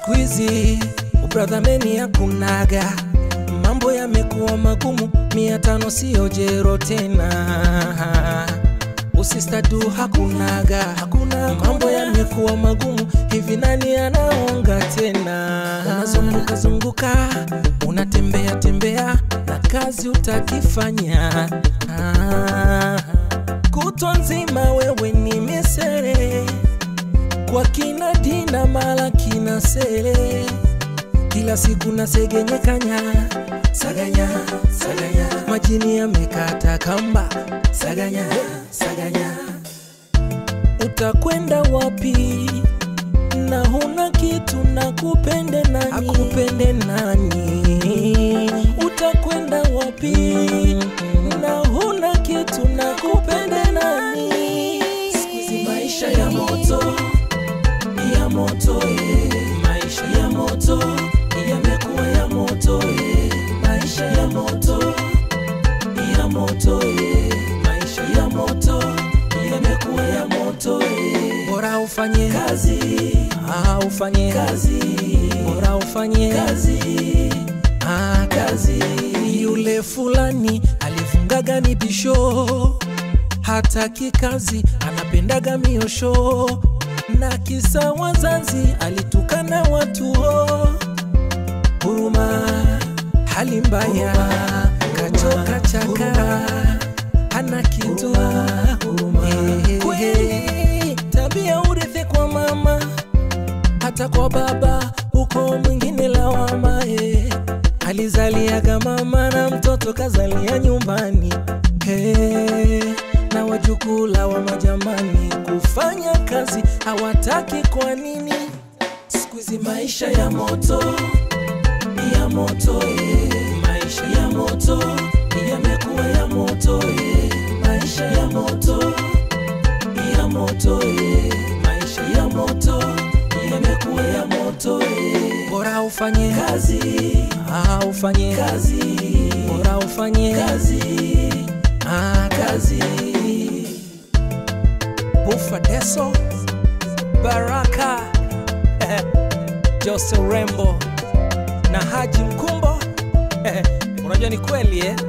siku hizi ubradhameni hakunaga, mambo yamekuwa magumu, mia tano siyo jero tena. Usistadu hakunaga, hakuna mambo yamekuwa magumu, hivi nani anaonga tena? Unazunguka zunguka, unatembea tembea, na kazi utakifanya ah. Kutwa nzima wewe ni misere kwa kina dina mala kina sele kila siku na segenye kanya saganya saganya majini yamekata kamba saganya saganya utakwenda wapi na huna kitu na kupende nani akupende nani utakwenda wapi na huna kitu na kupende nani siku hizi maisha ya moto ya moto eh. maisha ya moto yamekuwa ya moto eh. maisha ya moto ya moto eh. maisha ya moto yamekuwa ya moto eh. bora ufanye kazi ah, ufanye kazi bora ufanye kazi ah, kazi yule fulani alifungaga ni bisho hataki kazi anapendaga miosho na kisa wazazi alitukana watu ho huruma hali mbaya kachoka chaka hana kitu Eh, kweli tabia urithi kwa mama hata kwa baba huko mwingine lawama eh. alizaliaga mama na mtoto kazalia nyumbani hey, na wajukula wa majamani kufanya kazi hawataki kwa nini siku hizi maisha ya moto ya moto eh. maisha ya moto yamekuwa ya moto eh. maisha ya moto ya moto eh. maisha ya moto yamekuwa ya moto eh. bora ufanye kazi ah, ufanye kazi bora ufanye kazi ah, kazi Bufa Deso Baraka Jose Rembo na Haji Mkumbo unajua ni kweli eh?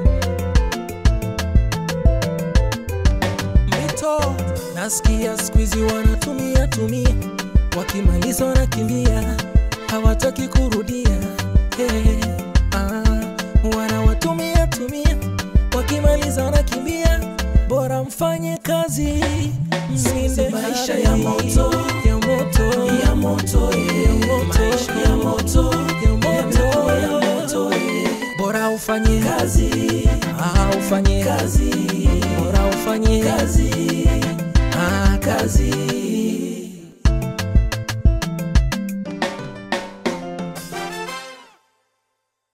Mito nasikia siku hizi wanatumia tumia, wakimaliza wanakimbia, hawataki kurudia hey, ah, wanawatumia tumia, wakimaliza wanakimbia, bora mfanye kazi msinde maisha ya moto, ya moto ya moto eh. ya moto maisha ya moto ya moto ya moto eh. bora ufanye kazi ah, ufanye kazi